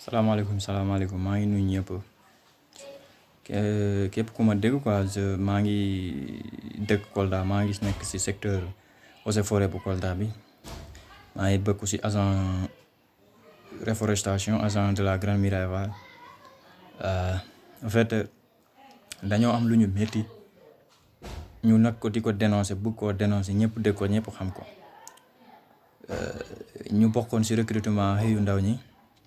salaamaaleykum salaamaaleykum maa ngi nuyu ñëpp képp ku ma dégg quoi je maa ngi dëkk Kolda maa ngi nekk ci secteur eaux et forêt bu Kolda bi maa ngi bëgg ci agent reforestation agent de la Grande Muraille Verte en fait dañoo am lu ñu métti ñu nag ko di ko dénoncer bëgg koo dénoncer ñëpp dégg ko ñëpp xam ko ñu bokkoon ci recrutement xëyu ndaw ñi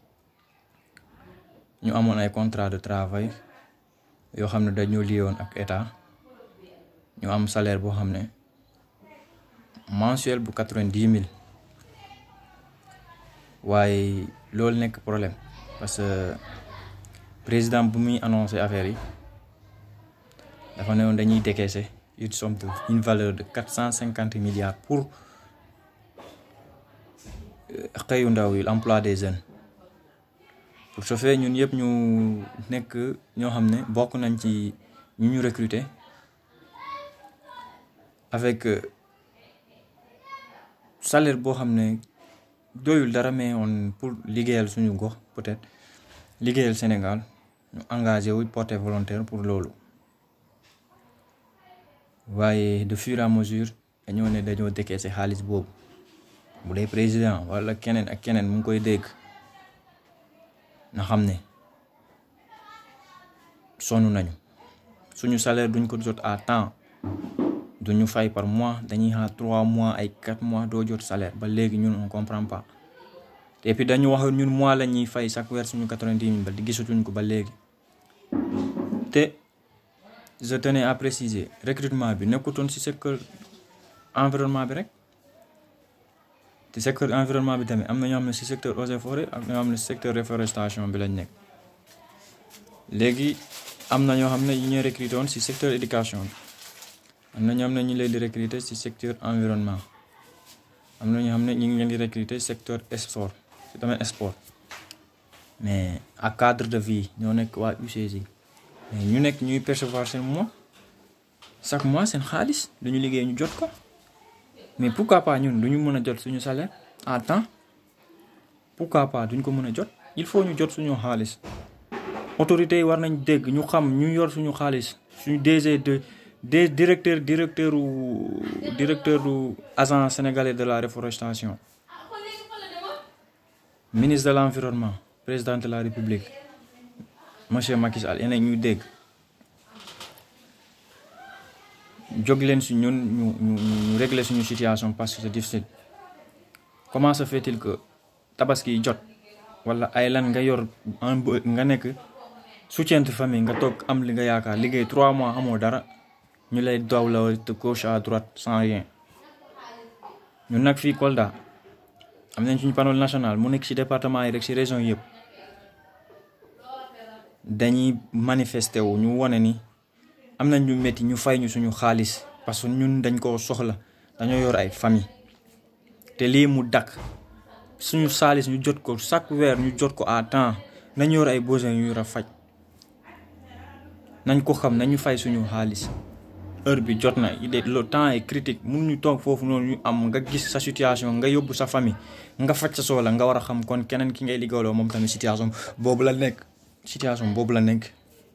ñu amoon ay contrat de travail yoo xam ne dañoo lié woon ak état ñu am salaire boo xam ne mensuel bu quatre-vingt-dix mille waaye loolu nekk problème parce que président bu muy annoncé affaire yi dafa ne woon dañuy décaisser une somme de une valeur de quatre cent cinquante milliards pour xëyu ndaw yi l'emploi des jeunes pour ce fait ñun yëpp ñu nekk ñoo xam ne bokk nañ ci ñu ñu recruter avec salaire boo xam ne doyul dara mais on pour liggéeyal suñu gox peut-être liggéeyal Sénégal ñu engagé wu porté volontaire pour loolu waaye de fur et à mesure dañoo ne dañoo décaissé xaalis boobu bu dee président wala keneen ak keneen mu ngi koy dégg na xam ne sonn nañu suñu salaire duñ ko jot à temps duñu fay par mois dañuy xaar trois mois ay quatre mois doo jot salaire ba léegi ñun on comprend pas et puis dañu wax ñun mois la ñuy fay chaque weer suñu quatre-vingt-dix mille ba di gisatuñ ko ba léegi te je tenais à préciser recrutement bi nekkutoon ci secteur environnement bi rek te secteur environnement bi tamit am na ñoo xam ne ci secteur eaux et forêt ak ñoo xam ne secteur reforestation bi lañ nekk léegi am na ñoo xam ne ñu ñuy recruter woon ci secteur éducation bi am na ñoo xam ne ñu leen di recruter ci secteur environnement am na ñoo xam ne ñu ngi leen di recruter secteur sport ci domaine sport mais à cadre de vie ñoo nekk waa UCG mais ñu nekk ñuy percevoir seen mois chaque mois seen xaalis duñu liggéey ñu jot ko mais pourquoi pas ñun duñu mën a jot suñu salaire à temps pourquoi pas duñ ko mën a jot il faut ñu jot suñu xaalis autorités yi war nañ dégg ñu xam ñu yor suñu xaalis suñu DG de des directeur directeur u directeur u agent sénégalais de la reforestation ministre de l'environnement président de la république monsieur Macky Sall yeneen ñuy dégg jóg leen si ñun ñu ñu ñu régler suñu situation parce que c'est difficile comment se fait-il que tabaski jot wala ay lan nga yor nga nekk soutien de famille nga toog am li nga yaakaar liggéey trois mois amoo dara ñu lay daw la de gauche à droite sans rien ñun nag fii Kolda am nañ suñu panneau national mu nekk ci département yi rek ci région yëpp dañuy manifester wu ñu wone ni am nañ ñu métti ñu fay ñu suñu xaalis parce que ñun dañ koo soxla dañoo yor ay famille te lii mu dakk suñu xaalis ñu jot ko chaque weer ñu jot ko à temps nañ yor ay besoins yu yor a faj nañ ko xam nañu fay suñu xaalis heure bi jot na il est le temps est critique mun ñu toog foofu noonu ñu am nga gis sa situation nga yóbbu sa famille nga faj sa soxla nga war a xam kon keneen ki ngay liggéeyaloo moom tamit situation boobu la nekk situation boobu la nekk.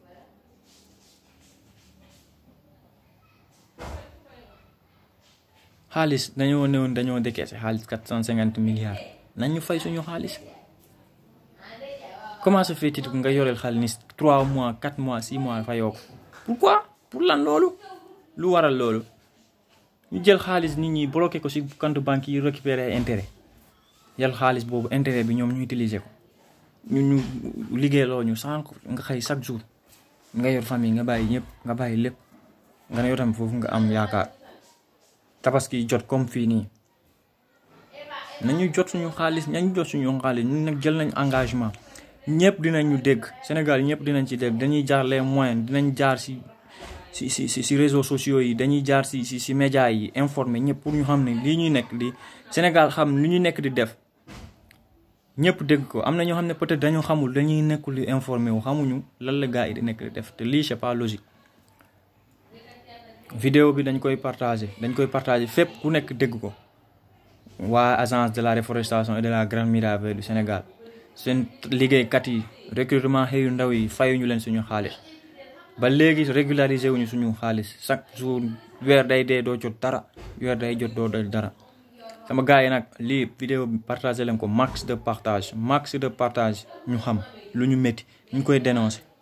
xaalis dañoo néewoon dañoo décaissé xaalis quatre cent cinquante milliards nañ ñu fay suñu xaalis comment se fait-il nga yoreel xaalis ni trois mois quatre mois six mois fayoo ko pourquoi pour lan loolu lu waral loolu ñu jël xaalis nit ñi bloqué ko ci compte banque yi récupérer intérêt yal xaalis boobu intérêt bi ñoom ñu utiliser ko ñu ñu liggéeyloo ñu sànq nga xëy chaque jour nga yor famille nga bàyyi ñëpp nga bàyyi lépp nga ne yow tamit foofu nga am yaakaar tabaski jot comme fii nii nañu jot suñu xaalis nañu jot suñu xaalis ñun nag jël nañ engagement ñëpp dinañ ñu dégg Sénégal ñëpp dinañ ci dégg dañuy jaar les moyens dinañ jaar ci ci ci ci réseaux sociaux yi dañuy jaar ci ci ci médias yi informer ñëpp pour ñu xam ne lii ñuy nekk di Sénégal xam li ñuy nekk di def ñëpp dégg ko am na ñoo xam ne peut-être dañoo xamul dañuy nekkul di informer wu xamuñu lan la gars yi di nekk di def te lii c'est pas logique. vidéo bi dañ koy partager dañ koy partager fépp ku nekk dégg ko waa agence de la reforestation et de la Grande Muraille Verte du Sénégal seen liggéeykat yi recrutement xëyu ndaw yi fayuñu leen suñu xaalis ba léegi régulariser wuñu suñu xaalis chaque jour weer day dee doo jot dara weer day jot doo dal dara sama gars yi nag lii vidéo bi partagé leen ko max de partage max de partage ñu xam lu ñu métti ñu koy dénoncer